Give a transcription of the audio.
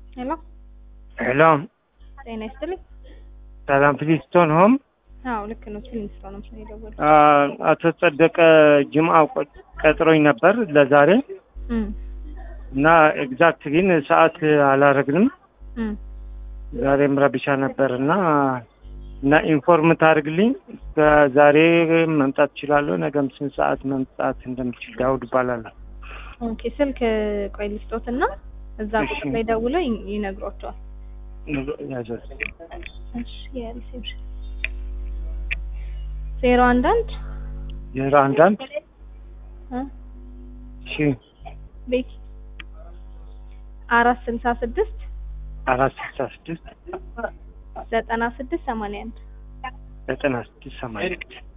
ሄሎ ሄሎ ጤና ይስጥልኝ። ሰላም ፕሊስቶን ሆም አዎ ልክ ነው። ትንሽ ነው ነው የደወለው። አቶ ጸደቀ ጅምዓ ቆ- ቀጥሮኝ ነበር ለዛሬ እም እና ኤግዛክት ግን ሰዓት አላረግንም። እም ዛሬም ረብሻ ነበር እና እና ኢንፎርም ታደርግልኝ ዛሬ መምጣት እችላለሁ። ነገም ስንት ሰዓት መምጣት እንደምችል ዳውድ እባላለሁ። ኦኬ ስልክ ቆይ ልስጦትና እዛ እሺ። ቁጥር ላይ ደውለው ይ- ይነግሯቸዋል። ያዘዝ እሺ የሪሴፕሽን ዜሮ አንድ አንድ ዜሮ አንድ አንድ እ እሺ ቤት አራት ስልሳ ስድስት አራት ስልሳ ስድስት ዘጠና ስድስት ሰማንያ አንድ ዘጠና ስድስት ሰማንያ